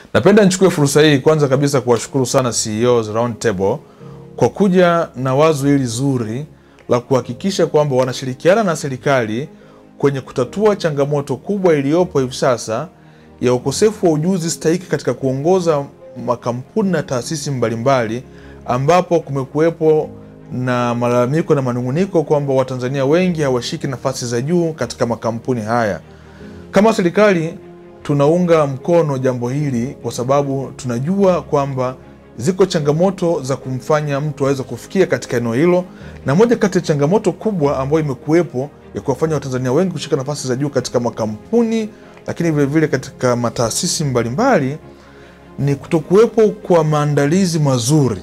Napenda nichukue fursa hii kwanza kabisa kuwashukuru sana CEOs Roundtable kwa kuja na wazo hili zuri la kuhakikisha kwamba wanashirikiana na serikali kwenye kutatua changamoto kubwa iliyopo hivi sasa ya ukosefu wa ujuzi stahiki katika kuongoza makampuni na taasisi mbalimbali, ambapo kumekuwepo na malalamiko na manunguniko kwamba Watanzania wengi hawashiki nafasi za juu katika makampuni haya. Kama serikali tunaunga mkono jambo hili kwa sababu tunajua kwamba ziko changamoto za kumfanya mtu aweze kufikia katika eneo hilo, na moja kati ya changamoto kubwa ambayo imekuwepo ya kuwafanya Watanzania wengi kushika nafasi za juu katika makampuni, lakini vilevile vile katika mataasisi mbalimbali ni kutokuwepo kwa maandalizi mazuri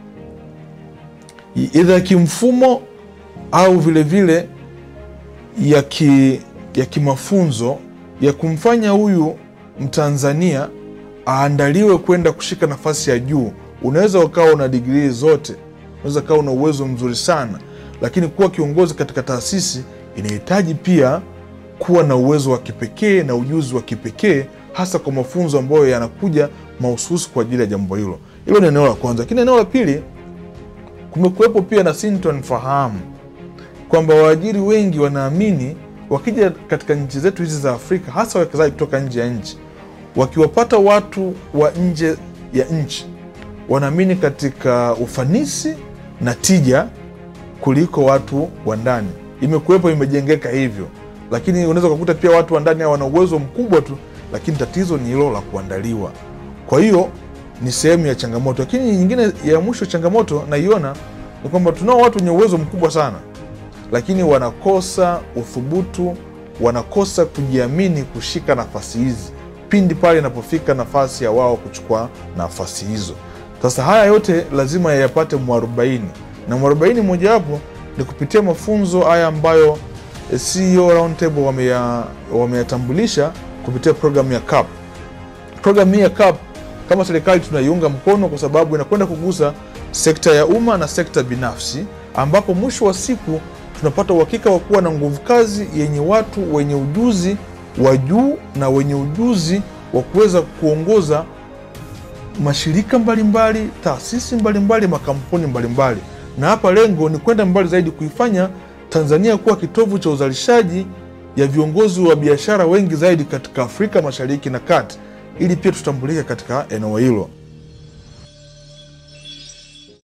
idha ya kimfumo au vilevile vile ya ki, ya kimafunzo ya kumfanya huyu Mtanzania aandaliwe kwenda kushika nafasi ya juu. Unaweza ukawa una digrii zote, unaweza ukawa una uwezo mzuri sana, lakini kuwa kiongozi katika taasisi inahitaji pia kuwa na uwezo wa kipekee na ujuzi wa kipekee, hasa kwa mafunzo ambayo yanakuja mahususi kwa ajili ya jambo hilo. Hilo ni eneo la kwanza, lakini eneo la pili kumekuwepo pia na sintofahamu kwamba waajiri wengi wanaamini wakija katika nchi zetu hizi za Afrika, hasa wawekezaji kutoka nje ya nchi, wakiwapata watu wa nje ya nchi, wanaamini katika ufanisi na tija kuliko watu wa ndani. Imekuwepo, imejengeka hivyo, lakini unaweza ukakuta pia watu wa ndani wana uwezo mkubwa tu, lakini tatizo ni hilo la kuandaliwa. Kwa hiyo ni sehemu ya changamoto, lakini nyingine ya mwisho changamoto naiona ni kwamba tunao watu wenye uwezo mkubwa sana, lakini wanakosa uthubutu, wanakosa kujiamini kushika nafasi hizi pindi pale inapofika nafasi ya wao kuchukua nafasi hizo. Sasa haya yote lazima yayapate mwarobaini, na mwarobaini mojawapo ni kupitia mafunzo haya ambayo CEO Roundtable wameyatambulisha wame kupitia programu ya CAP. Programu hii ya CAP kama serikali tunaiunga mkono kwa sababu inakwenda kugusa sekta ya umma na sekta binafsi, ambapo mwisho wa siku tunapata uhakika wa kuwa na nguvu kazi yenye watu wenye ujuzi wa juu na wenye ujuzi wa kuweza kuongoza mashirika mbalimbali, taasisi mbalimbali, makampuni mbalimbali. Na hapa lengo ni kwenda mbali zaidi, kuifanya Tanzania kuwa kitovu cha uzalishaji ya viongozi wa biashara wengi zaidi katika Afrika Mashariki na Kati ili pia tutambulike katika eneo hilo.